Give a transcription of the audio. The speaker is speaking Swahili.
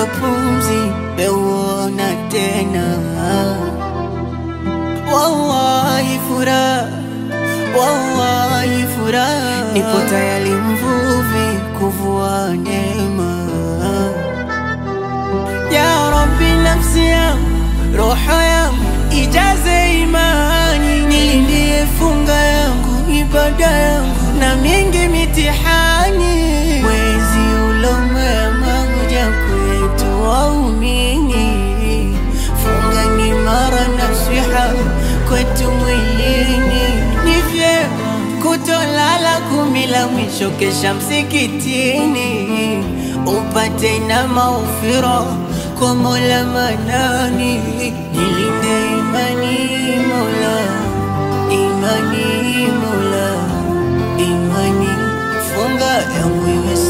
kwa pumzi peuona tena. Wallahi furaha, wallahi furaha, nipo tayari mvuvi kuvua neema. Ya Rabbi, nafsi yangu roho yangu ijaze imani, nilindie funga yangu ibada yangu na mingi mitihani. Mwezi ulomwema kuja kwetu waumini, funga ni mara nasiha kwetu mwilini. Ni vyema kutolala kumi la mwisho, kesha msikitini upate na maufira kwa Mola Manani, nilinde imani Mola, imani Mola, imani funga yangu iwe